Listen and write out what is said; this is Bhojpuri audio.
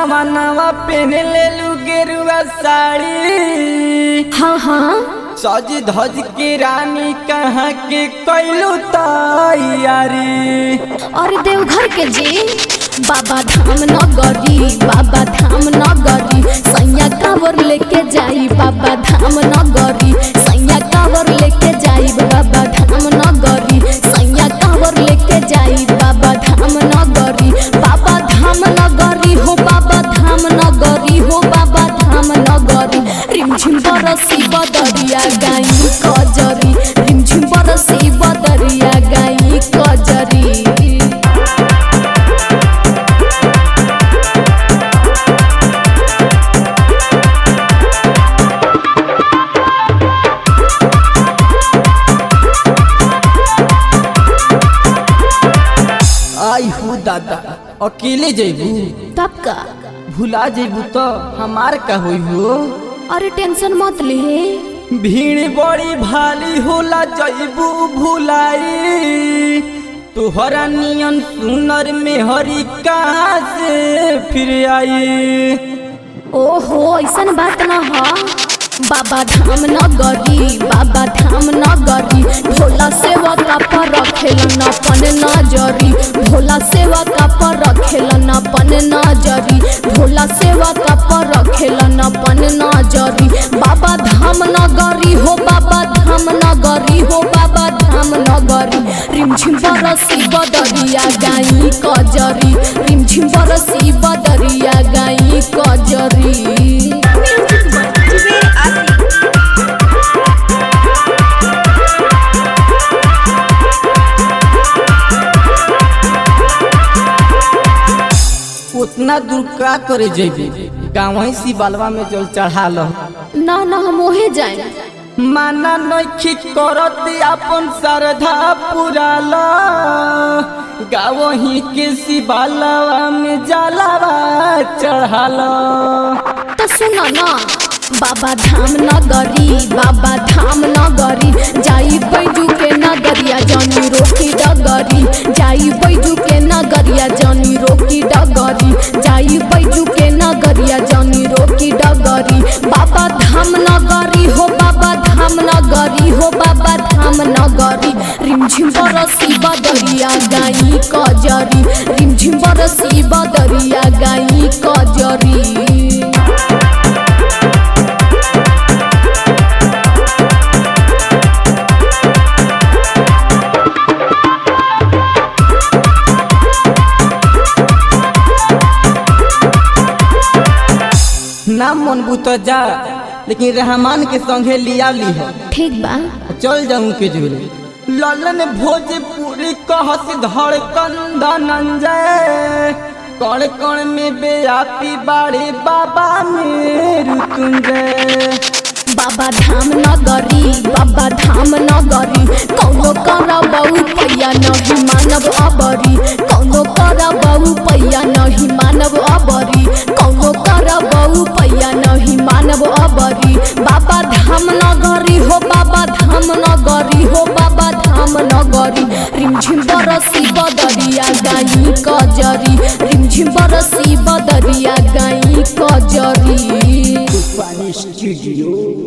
सामानवा पहने ले लू गेरुआ साड़ी हाँ हाँ सज धज के रानी कहाँ के कैलू तैयारी और देवघर के जी बाबा धाम नगरी बाबा धाम नगरी सैया कावर लेके जाई बाबा धाम नगरी सैया कावर लेके जाई बाबा धाम नगरी सैया कावर लेके जाई बाबा धाम नगरी बाबा धाम नगरी हो बाबा धाम नगरी हो बाबा धाम नगरी रिमझिम बरसी बदरिया गाई कजरी रिमझिम बरसी बदरिया गाई कजरी आई हूँ दादा अकेले जेबू तब का भुला जेबू तो हमार का होई हो अरे टेंशन मत ले भीड़ बड़ी भाली होला जैबू भुलाई तुहरा नियन सुनर में हरी कहाँ से फिर आई ओहो ऐसन बात न ह बाबा धाम नगरी बाबा धाम नगरी भोला सेवा का पर रखेलन अपन नजरी भोला सेवा का पर रखेलन अपन नजरी भोला सेवा का पर रखेलन अपन नजरी बाबा धाम नगरी हो बाबा धाम नगरी हो बाबा धाम नगरी रिमझिम बरसी बदरिया गाई कजरी रिमझिम बरसी बदरिया गाई कजरी उतना दूर का करे जेबी गाँव सी बालवा में जल चढ़ा लो ना ना हम ओहे जाए माना नखी करत अपन श्रद्धा पूरा लो गाँव ही के शिवालवा में जलावा चढ़ा लो तो सुनो ना बाबा धाम नगरी बाबा धाम नगरी जाई बैजू के नगरिया जनी रोकी डगरी जाई बैजू के नगरिया जनी रोकी डगरी जाई बैजू के नगरिया जनी रोकी डगरी बाबा धाम नगरी हो बाबा धाम नगरी हो बाबा धाम नगरी रिमझिम बरसी बदरिया गाई कजरी रिमझिम बरसी बदरिया गाई कजरी ना मन बुत जा लेकिन रहमान के संगे लिया ली है ठीक बा चल जाऊं के जोरे ललन भोजपुरी कहस धड़कन धनंजय कण कण में बेयापी बाड़े बाबा मेरु तुंजय बाबा धाम नगरी बाबा धाम नगरी कौनो करबऊ पैया नहीं मानव अबरी कौनो करबऊ पैया नहीं मानव अबरी कौनो करबऊ पैया नहीं मानव अबरी बाबा धाम नगरी हो बाबा धाम नगरी हो बाबा धाम नगरी रिमझिम बरसी बदरिया गाई कजरी रिमझिम बरसी बदरिया गाई कजरी पानी स्टूडियो